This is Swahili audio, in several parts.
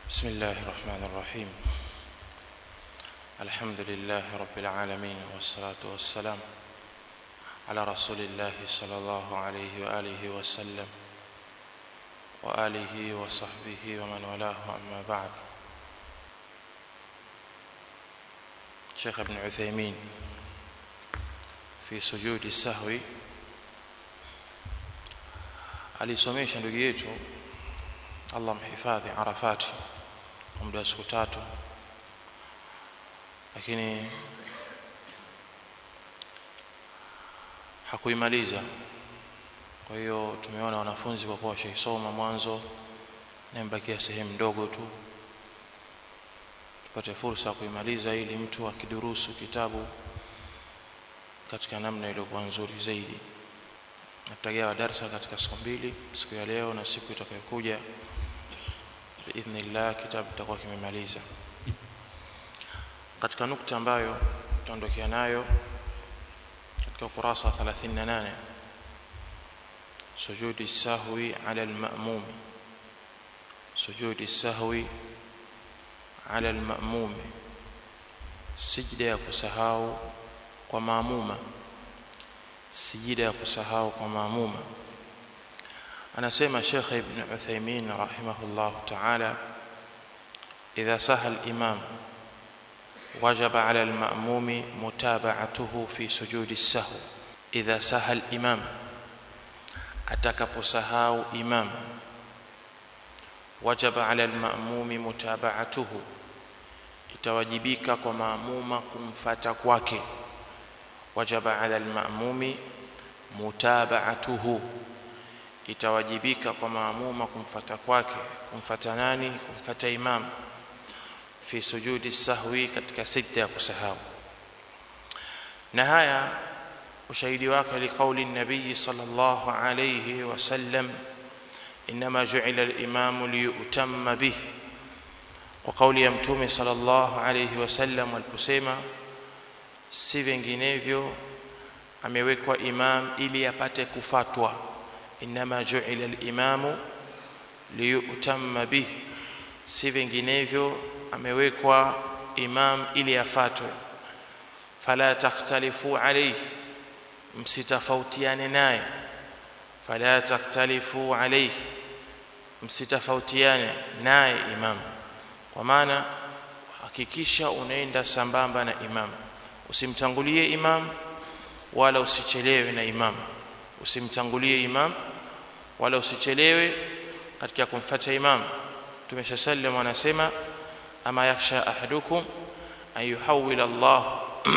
بسم الله الرحمن الرحيم الحمد لله رب العالمين والصلاة والسلام على رسول الله صلى الله عليه وآله وسلم وآله وصحبه ومن والاه أما بعد شيخ ابن عثيمين في سجود السهو alisomesha ndugu yetu Allah mhifadhi Arafati kwa muda wa siku tatu lakini hakuimaliza kwa hiyo tumeona wanafunzi kwa kuwa washaisoma mwanzo na mbakia sehemu ndogo tu tupate fursa ya kuimaliza ili mtu akidurusu kitabu katika namna iliyokuwa nzuri zaidi natagawa darsa katika siku mbili siku ya leo na siku itakayokuja biidhnillah kitabu kitakuwa kimemaliza katika nukta ambayo tutaondokea nayo katika ukurasa wa 38 sujudi sahwi ala almamumi sujudi sahwi ala almamumi sijida ya kusahau kwa maamuma sijida ya kusahau kwa maamuma anasema Sheikh Ibn Uthaymeen rahimahullah ta'ala idha saha al-imam wajaba 'ala al-ma'mumi mutaba'atuhu fi sujudi as-sahw idha saha al-imam atakaposahau imam wajaba 'ala al-ma'mumi mutaba'atuhu itawajibika kwa maamuma kumfata kwake wajaba 'ala al-ma'mumi mutaba'atuhu itawajibika kwa maamuma kumfata kwake kumfata nani kumfata imam fi sujudi sahwi katika sijda ya kusahau na haya ushahidi wake liqauli nabii sallallahu alayhi wasallam inma ju'ila al-imam liyutamma bih kwa kauli ya mtume sallallahu alayhi wasallam aliposema si vinginevyo amewekwa imam ili apate kufatwa inma ju'ila al-imamu liyutamma bih si vinginevyo amewekwa imam ili afatwe fala takhtalifu alayhi msitafautiane naye fala takhtalifu alayhi msitafautiane naye imam kwa maana hakikisha unaenda sambamba na imam usimtangulie imam wala usichelewe na imam usimtangulie imam wala usichelewe katika kumfuata imam Mtume sallam anasema ama yakhsha ahadukum an yuhawwil Allah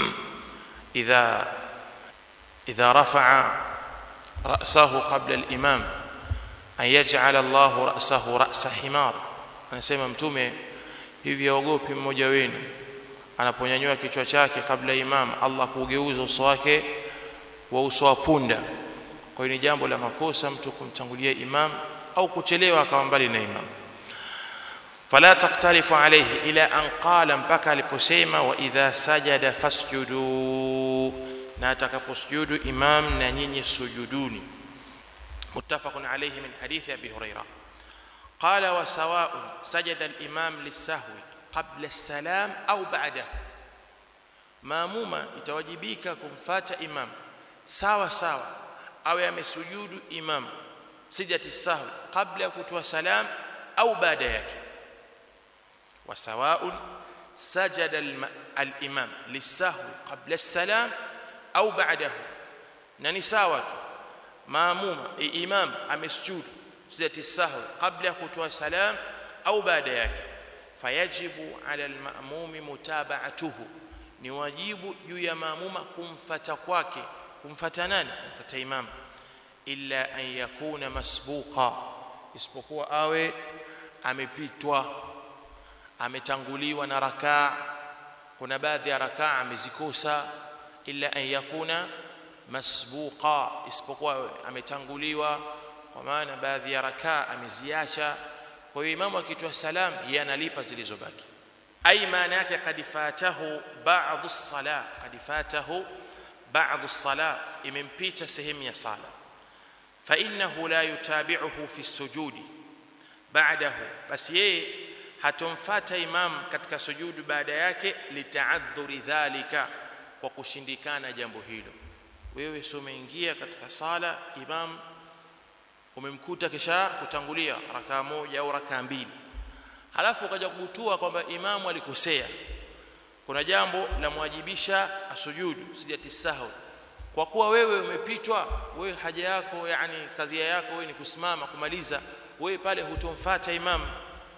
idha idha rafa'a ra'sahu qabla al-imam an yaj'ala Allah ra'sahu ra'sa himar anasema mtume hivi yaogopi mmoja wenu anaponyanyua kichwa chake kabla imam Allah kugeuza uso wake wa uso wa punda kwa hiyo ni jambo la makosa mtu kumtangulia imam au kuchelewa akawa mbali na imam fala taktalifu alayhi ila an qala mpaka aliposema wa idha sajada fasjudu na atakaposujudu imam na nyinyi sujuduni muttafaqun alayhi min hadithi abi huraira qala wa sawa'un sajada al-imam lis-sahwi qabla as-salam au ba'dahu maamuma itawajibika kumfata imam sawa sawa awe amesujudu imam sijati sahwi kabla ya kutoa salam au baada yake وسواء سجد الإمام للسهو قبل السلام أو بعده نني ساوة ماموم إمام أمسجود سجدة السهو قبل كتوى سلام أو بعد يك فيجب على المأموم متابعته ni wajibu juu ya maamuma kumfata kwake kumfata nani kumfata imam illa an yakuna masbuqa isipokuwa awe amepitwa ametanguliwa na rakaa kuna baadhi ya rakaa amezikosa illa an yakuna masbuqa isipokuwa ametanguliwa kwa maana baadhi ya rakaa ameziacha kwa hiyo imamu akitoa salam yeye analipa zilizobaki ai maana yake kad fatahu ba'dhu as-sala kad fatahu ba'dhu as-sala imempita sehemu ya sala fa innahu la yutabi'uhu fi as-sujudi ba'dahu basi yeye hatomfata imam katika sujudu baada yake litaadhuri dhalika kwa kushindikana jambo hilo wewe sio umeingia katika sala imam umemkuta kisha kutangulia rakaa moja au rakaa mbili halafu ukaja kubutua kwamba imamu alikosea kuna jambo la mwajibisha asujudu sijati sahwi kwa kuwa wewe umepitwa wewe haja yako yani kadhia yako wewe ni kusimama kumaliza wewe pale hutomfuata imam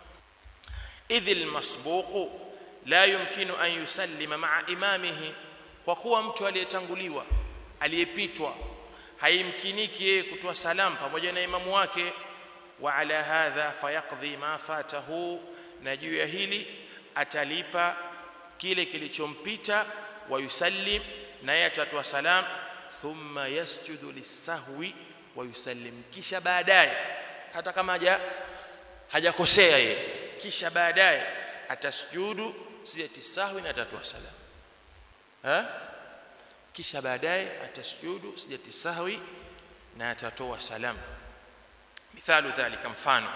idh almasbuq la yumkinu an yusallima ma'a imamihi kwa kuwa mtu aliyetanguliwa aliyepitwa haimkiniki yeye kutoa salam pamoja na imamu wake wa ala hadha fayaqdi ma fatahu na juu ya hili atalipa kile kilichompita wa yusallim naye atatoa salam thumma yasjudu lisahwi wa yusallim kisha baadaye hata kama haja hajakosea yeye kisha baadaye atasjudu sijati sahwi na atatoa salam ha kisha baadaye atasjudu sijati sahwi na atatoa salam مثال ذلك مفانو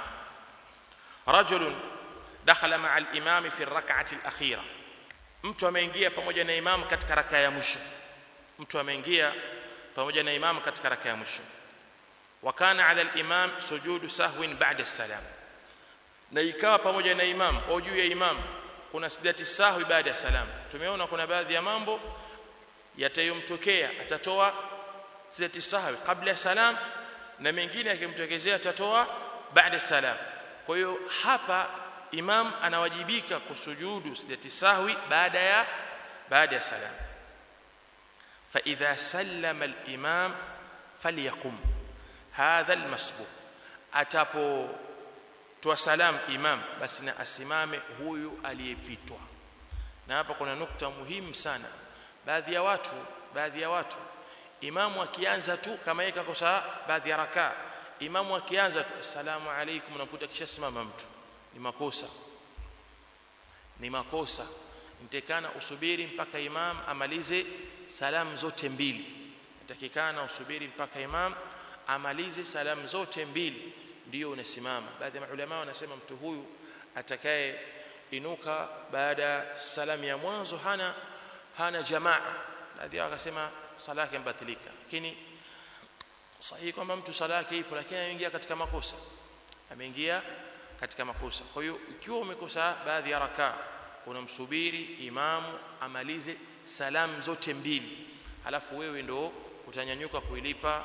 رجل دخل مع الامام في الركعه الاخيره mtu ameingia pamoja na imam katika raka ya mwisho mtu ameingia pamoja na imam katika raka ya mwisho wakana ala al-imam sujudu sahwin ba'da salam na ikawa pamoja na imam au juu ya imam kuna sijati sahwi baada ya salam tumeona kuna baadhi ya mambo yatayomtokea atatoa sijati sahwi kabla ya salam na mengine akimtokezea atatoa baada salam kwa hiyo hapa imam anawajibika kusujudu sijati sahwi baada ya baada ya salam fa idha sallama al-imam falyakum hadha al-masbuq atapo toa salam imam basi na asimame huyu aliyepitwa na hapa kuna nukta muhimu sana baadhi ya watu baadhi ya watu imamu akianza tu kama yeye kakosa baadhi ya rakaa imamu akianza tu assalamu alaykum unakuta kisha simama mtu ni makosa ni makosa nitakana usubiri mpaka imam amalize salamu zote mbili nitakikana usubiri mpaka imam amalize salamu zote mbili ndio unasimama baadhi ya maulama wanasema mtu huyu atakaye inuka baada ya salamu ya mwanzo hana hana jamaa baadhi yao wakasema sala yake imebatilika lakini sahihi kwamba mtu sala yake ipo lakini ameingia katika makosa ameingia katika makosa kwa hiyo ikiwa umekosa baadhi ya rakaa unamsubiri imamu amalize salamu zote mbili halafu wewe ndo utanyanyuka kuilipa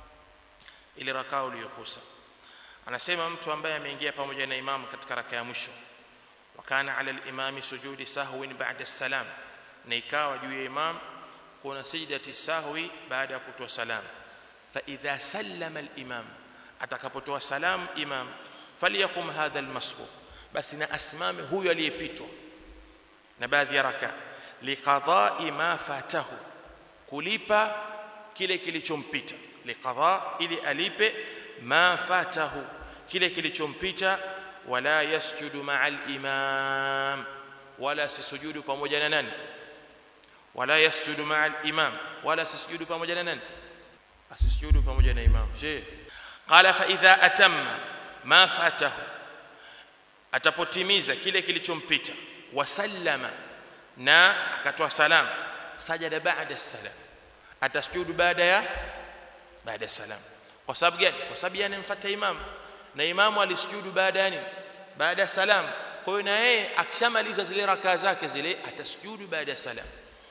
ile rakaa uliyokosa anasema mtu ambaye ameingia pamoja na imamu katika rakaa ya mwisho wakana ala al-imami sujudi sahwin ba'da salam na ikawa juu ya imam kuna sajdati sahwi baada ya kutoa salam fa idha sallama al-imam atakapotoa salam imam falyakum hadha al-masbuq basi na asimame huyu aliyepitwa na baadhi ya raka liqada'i ma fatahu kulipa kile kilichompita liqada ili alipe ma fatahu kile kilichompita wala yasjudu ma'a al-imam wala sisujudu pamoja na nani wala yasjudu ma'a al-imam wala sisujudu pamoja na nani asisujudu pamoja na imam je qala fa idha atamma ma fatahu atapotimiza kile kilichompita wasallama na akatoa salam sajada baada salam atasujudu baada ya baada ya salam kwa sababu gani kwa sababu yeye anamfuata imam na imamu alisujudu baada ya nini baada ya salam kwa hiyo na yeye akishamaliza zile rakaa zake zile atasujudu baada ya salam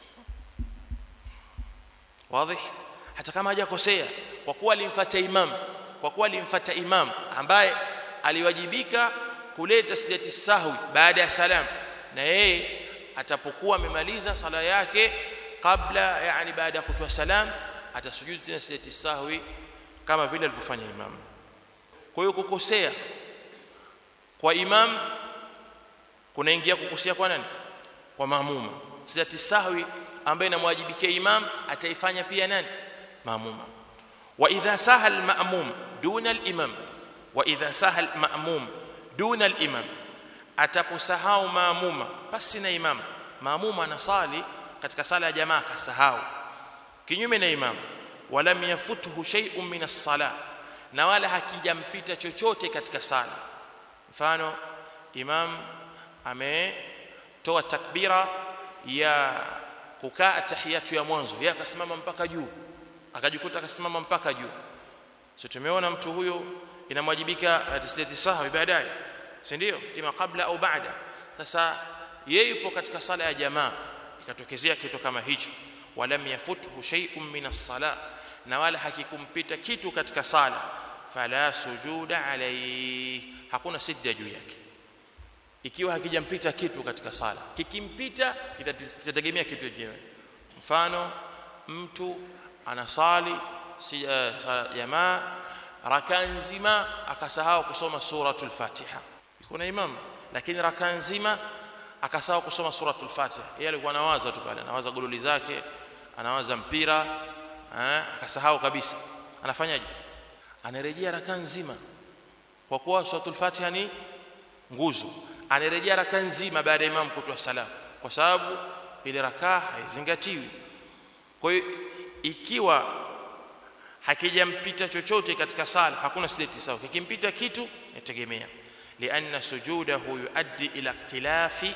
wazi hata kama hajakosea kwa kuwa alimfuata imam kwa kuwa alimfuata imam ambaye aliwajibika kuleta sijati sahwi baada ya salam na yeye atapokuwa amemaliza sala yake kabla yani baada ya kutoa salam atasujudu tena sijati sahwi kama vile alivyofanya imam kwa hiyo kukosea kwa imam kunaingia kukosea kwa nani kwa maamuma sijati sahwi ambaye inamwajibikia imam ataifanya pia nani maamuma wa idha saha al-ma'mum duna al-imam wa idha saha al-ma'mum duna al-imam ataposahau maamuma basi na imam maamuma anasali katika sala ya jamaa kasahau kinyume na imam walam yafutuhu shay'un min as-salah na wala hakijampita chochote katika sala mfano imam ametoa takbira ya kukaa tahiyatu ya mwanzo yeye akasimama mpaka juu akajikuta akasimama mpaka juu so tumeona mtu huyo inamwajibika tisleti sahwi baadaye si ndio ima kabla au baada sasa yeye yupo katika sala ya jamaa ikatokezea kitu kama hicho walam yafuthu shay'un min as-sala na wala hakikumpita kitu katika sala fala sujuda alayhi hakuna sijda juu yake ikiwa hakijampita kitu katika sala kikimpita kitategemea kitu chenyewe mfano mtu anasali si, uh, sala jamaa raka nzima akasahau kusoma suratul fatiha kuna imam lakini raka nzima akasahau kusoma suratul fatiha yeye alikuwa anawaza tu pale anawaza gololi zake anawaza mpira eh, akasahau kabisa anafanyaje anarejea raka nzima kwa kuwa suratul fatiha ni nguzo anarejea raka nzima baada ya imam kutoa salamu kwa sababu ile rakaa haizingatiwi kwa hiyo ikiwa hakijampita chochote katika sala hakuna sijati sawa kikimpita kitu yategemea lianna sujudahu yuaddi ila ikhtilafi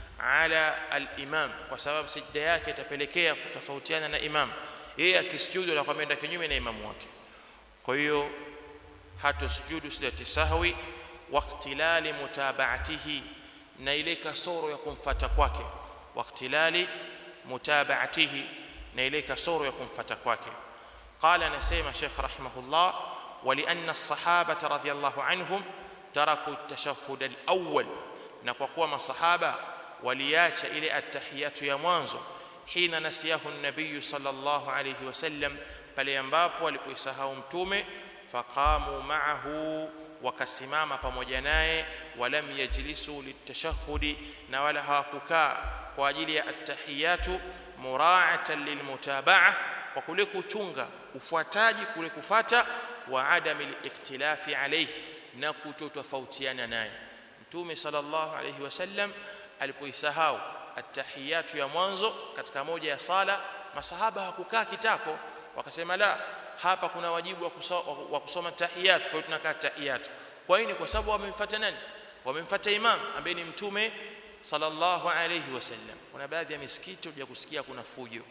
ala al-imam kwa sababu sijda yake itapelekea kutofautiana na imam yeye akisujudu na kwenda kinyume na imamu wake kwa hiyo hatosujudu sijati sahwi waqtilali mutabaatihi na ile kasoro ya kumfata kwake waqtilali mutabaatihi na ile kasoro ya kumfata kwake قال نسيم شيخ رحمه الله ولأن الصحابة رضي الله عنهم تركوا التشهد الأول نقوى ما صحابة ولياش إلى التحيات يا مانزو حين نسيه النبي صلى الله عليه وسلم pale ambapo alipoisahau mtume faqamu ma'ahu wakasimama pamoja naye walam yajlisu litashahudi na wala hawakukaa kwa ajili ya attahiyatu mura'atan lilmutaba'ah kwa kule kuchunga ufuataji kule kufata wa adami liktilafi alayhi na kutotofautiana naye mtume sallallahu alayhi wasallam alipoisahau attahiyatu ya mwanzo katika moja ya sala masahaba hakukaa kitako wakasema la hapa kuna wajibu wa kusoma, wa kusoma tahiyatu kwa hiyo tunakaa tahiyatu kwa nini kwa sababu wamemfuata nani wamemfuata imam ambaye ni mtume sallallahu alayhi wasallam kuna baadhi ya misikiti uja kusikia kuna fujo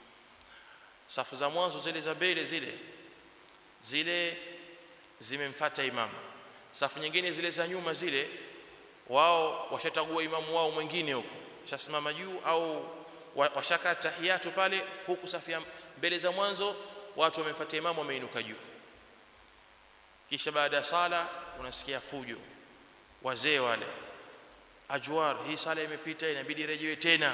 safu za mwanzo zile za mbele zile zile zimemfuata imam safu nyingine zile za nyuma zile wao washatagua imamu wao mwingine huko washasimama juu au washaka tahiyatu pale huku safu ya mbele za mwanzo watu wamemfuata imamu wameinuka juu kisha baada ya sala unasikia fujo wazee wale ajwar hii sala imepita inabidi rejewe tena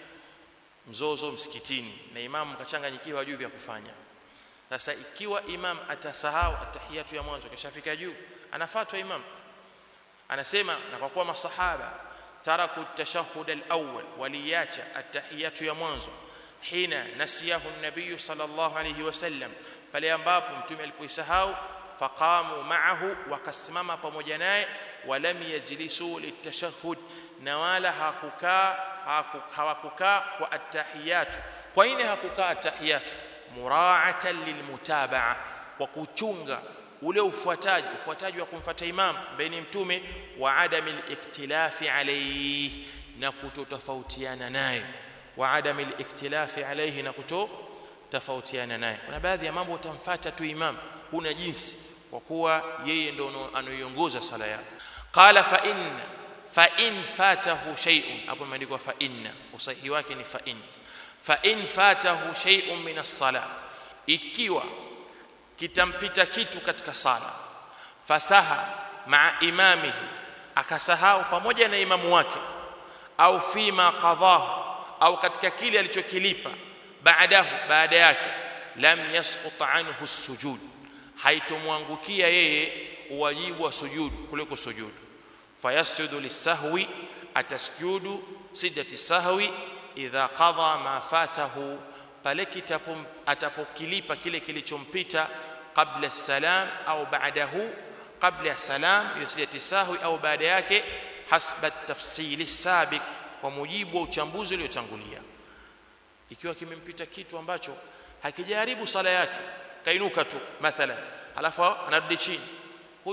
mzozo msikitini na imamu kachanganyikiwa juu vya kufanya sasa ikiwa imam atasahau atahiyatu ya mwanzo kishafika juu anafuatwa imam anasema na kwa kuwa masahaba taraku tashahhud al-awwal waliacha atahiyatu ya mwanzo hina nasiyahu an-nabiy sallallahu alayhi wasallam pale ambapo mtume alipoisahau faqamu ma'ahu wakasimama pamoja naye walam yajlisu litashahhud na wala hakukaa hawakukaa kwa attahiyatu kwa nini hakukaa attahiyatu muraatan lilmutabaa kwa kuchunga ule ufuataji ufuataji wa kumfuata imam ambaye ni mtume wa adami liktilafi alayhi na kutotofautiana naye wa adami liktilafi alayhi na kutotofautiana naye kuna baadhi ya mambo utamfuata tu imam huna jinsi kwa kuwa yeye ndio anaiongoza sala yako qala fa inna fa in fatahu shay'un hapo imeandikwa fa inna usahihi wake ni fa in fa in fatahu shay'un min as-sala ikiwa kitampita kitu katika sala fasaha maa imamihi akasahau pamoja na imamu wake au fima qadahu au katika kile alichokilipa baadahu baada yake lam yasqut anhu as-sujud haitomwangukia yeye uwajibu wa sujudu kuliko sujudu fayasjudu lisahwi atasjudu sijdati sahwi idha qadha ma fatahu pale kitapo atapokilipa kile kilichompita qabla salam au ba'dahu qabla salam hiyo sijdati sahwi au baada yake hasba tafsili sabiq kwa mujibu wa uchambuzi uliotangulia ikiwa kimempita kitu ambacho hakijaribu sala yake kainuka tu mathalan alafu anarudi chini huyu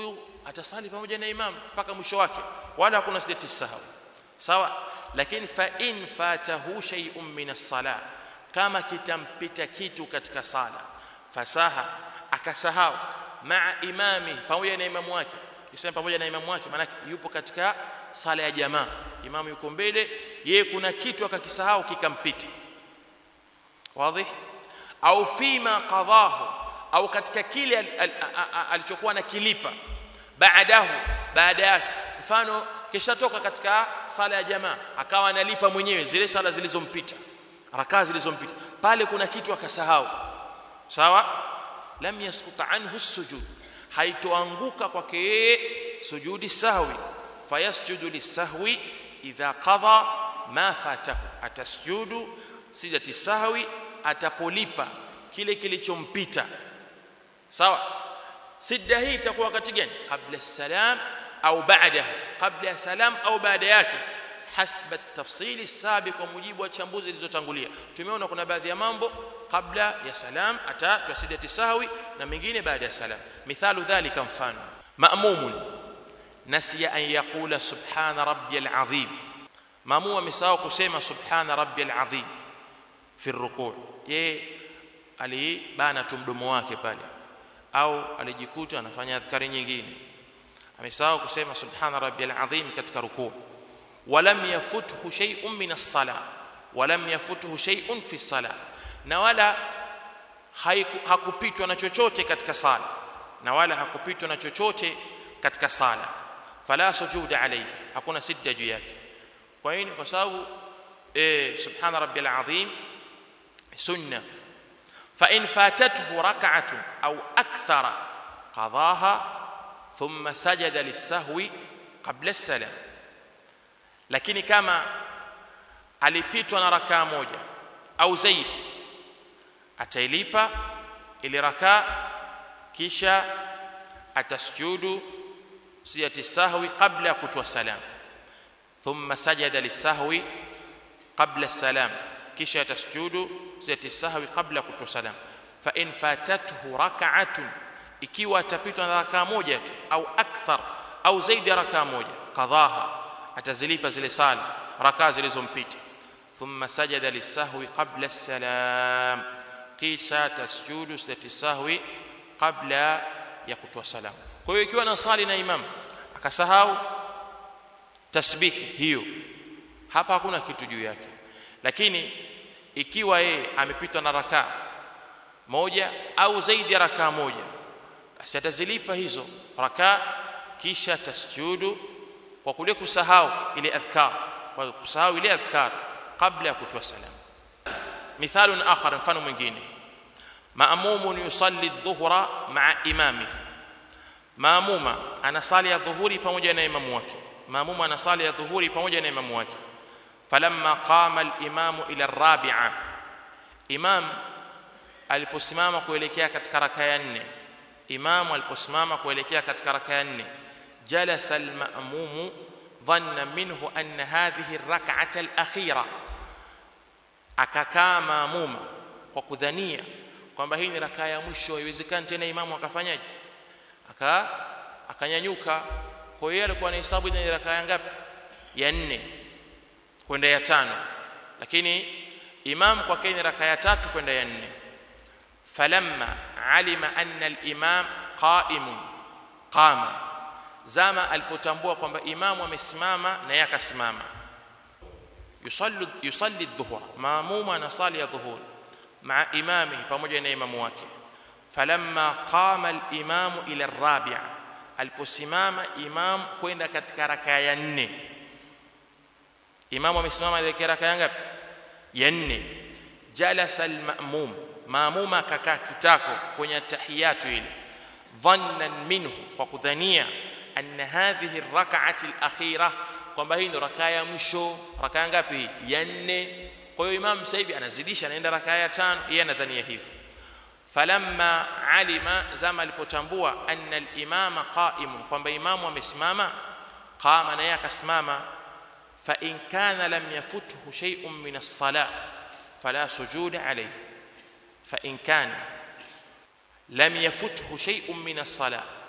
atasali pamoja na imam mpaka mwisho wake wala hakuna sijati sahwi sawa lakini fa in fatahu shay'un min as-salah kama kitampita kitu katika sala fasaha akasahau maa imami pamoja na imamu wake kisema pamoja na imamu wake maana yupo katika sala ya jamaa imamu yuko mbele yeye kuna kitu akakisahau kikampita wazi au fima qadahu au katika kile alichokuwa na kilipa baadahu baada yake mfano kishatoka katika sala ya jamaa akawa analipa mwenyewe zile sala zilizompita rakaa zilizompita pale kuna kitu akasahau sawa lam yasquta anhu sujud haitoanguka kwake yeye sujudi sahwi fayasjudu lisahwi idha qadha ma fatahu atasjudu sijati sahwi atapolipa kile kilichompita sawa sijda hii itakuwa wakati gani kabla salam au baada kabla salam au baada yake hasba tafsili sabi kwa mujibu wa chambuzi zilizotangulia tumeona kuna baadhi ya mambo kabla ya salam ata sijati sahwi na mengine baada ya salam mithalu dhalika mfano ma'mumun nasiya an yaqula subhana rabbiyal azim maamum amesahau kusema subhana rabbiyal azim fi rukuu yeye alibana tu mdomo wake pale au alijikuta anafanya adhkari nyingine amesahau kusema subhana rabbiyal azim katika rukuu walam yafuthu shay'un min as-salah walam yafuthu shay'un fi as-salah na wala hakupitwa na chochote katika sala na wala hakupitwa na chochote katika sala fala sujuda alayhi hakuna sijda juu yake kwa nini kwa sababu eh subhana rabbiyal azim sunna fa in fatathu rak'atun aw akthara qadaha thumma sajada lis-sahwi qabla as-salam lakini kama alipitwa na rakaa moja au zaidi atailipa ile rakaa kisha atasjudu siyati sahwi qabla ya kutoa salam thumma sajada lisahwi qabla salam kisha atasjudu siyati sahwi qabla ya kutoa salam fa in fatathu rak'atun ikiwa atapitwa na rakaa moja tu au akthar au zaidi ya rakaa moja qadhaha atazilipa zile sala rakaa zilizompita thumma sajada lisahwi qabla salam kisha tasjudu sijati sahwi kabla ya kutoa salamu kwa hiyo ikiwa nasali na imam akasahau tasbihi hiyo hapa hakuna kitu juu yake lakini ikiwa yeye amepitwa na rakaa moja au zaidi ya rakaa moja basi atazilipa hizo rakaa kisha tasjudu kwa kule kusahau ile adhkar kwa kusahau ile adhkar kabla ya kutoa salamu مثال آخر mfano mwingine مأموم يصلي الظهر مع إمامه maamuma anasali ya dhuhuri pamoja na imamu wake maamuma anasali ya dhuhuri pamoja na imamu wake falamma qama al-imamu ila ar-rabi'a imam aliposimama kuelekea katika raka ya nne imamu aliposimama kuelekea katika raka ya nne jalasa al-ma'mumu dhanna minhu anna hadhihi ar-rak'ata al-akhira akakaa maamuma kwa kudhania kwamba hii ni rakaa ya mwisho haiwezekani tena imamu akafanyaje aka akanyanyuka kwa hiyo alikuwa anahesabu ni rakaa ngapi ya nne kwenda ya tano lakini imam kwa ni rakaa ya tatu kwenda ya nne falamma alima anna al-imam qa'imun qama zama alipotambua kwamba imamu amesimama na yeye akasimama yusalli yusalli adh-dhuhra maamuma anasali ya dhuhur مع امامه pamoja na imamu wake falamma qama al-imamu ila ar-rabi'a aliposimama imam kwenda katika rakaa ya nne imamu amesimama katika rakaa ya ngapi ya nne jalasa al-ma'mum maamuma akakaa kitako kwenye tahiyatu ile dhannan minhu kwa kudhania anna hadhihi ar-rak'ati al-akhirah kwamba hii ndio rakaa ya mwisho rakaa ngapi ya nne kwa hiyo imam sasa hivi anazidisha anaenda rakaa ya tano yeye anadhania hivyo falamma alima zama alipotambua anna al-imama qa'imun kwamba imamu amesimama qama na yeye akasimama fa in kana lam yafuthu shay'un min as-salah fala sujuda alayhi fa in kana lam yafuthu shay'un min as-salah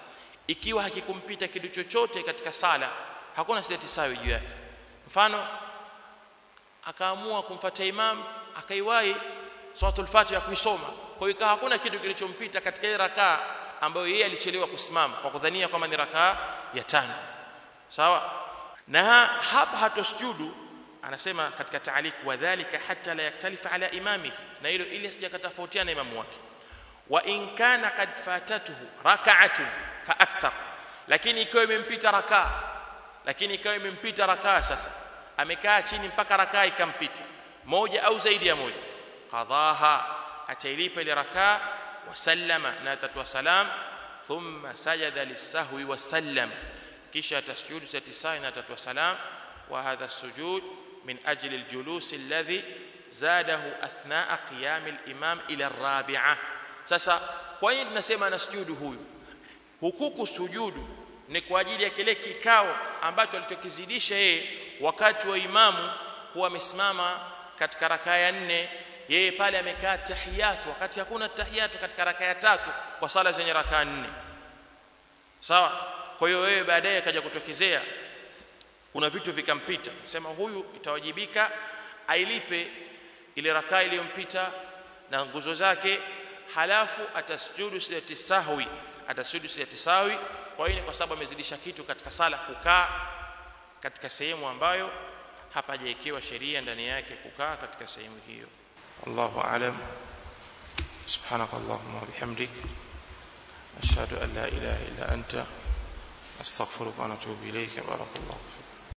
ikiwa hakikumpita kitu chochote katika sala hakuna sijati sawi juu yake mfano akaamua kumfuata imam akaiwahi suratul fatiha kuisoma kwa hiyo hakuna kitu kilichompita katika ile rakaa ambayo yeye alichelewa kusimama kwa kudhania kwamba ni rakaa ya tano sawa na hapa hatosujudu anasema katika taalik wadhālika hatta la yaktalifa ala imamihi na hilo ili asijakatofautiana imamu wake wa in kana kad fatatuhu rak'atun fa akthar lakini ikiwa imempita rakaa lakini ikiwa imempita rakaa sasa amekaa chini mpaka rakaa ikampita moja au zaidi ya moja qadhaha atailipa ile rakaa wasallama na atatoa salam thumma sajada lisahwi wasallama kisha atasjudu satisai na atatoa salam wa hadha sujud min ajli aljulus alladhi zadahu athnaa qiyam alimam ila arabi'ah sasa kwa nini tunasema anasujudu huyu hukuku sujudu ni kwa ajili ya kile kikao ambacho alichokizidisha yeye wakati wa imamu kuwa amesimama katika rakaa ya nne yeye pale amekaa tahiyatu wakati hakuna tahiyatu katika rakaa ya tatu kwa sala zenye rakaa nne sawa kwa hiyo wewe baadaye akaja kutokezea kuna vitu vikampita sema huyu itawajibika ailipe ile rakaa iliyompita na nguzo zake halafu atasujudu sijati sahwi atasujudu sijati sahwi kwa hiyo kwa sababu amezidisha kitu katika sala kukaa katika sehemu ambayo hapajawekewa sheria ndani yake kukaa katika sehemu hiyo Allahu a'lam سبحانك اللهم وبحمدك أشهد أن لا إله إلا أنت أستغفرك ونتوب إليك بارك الله فيك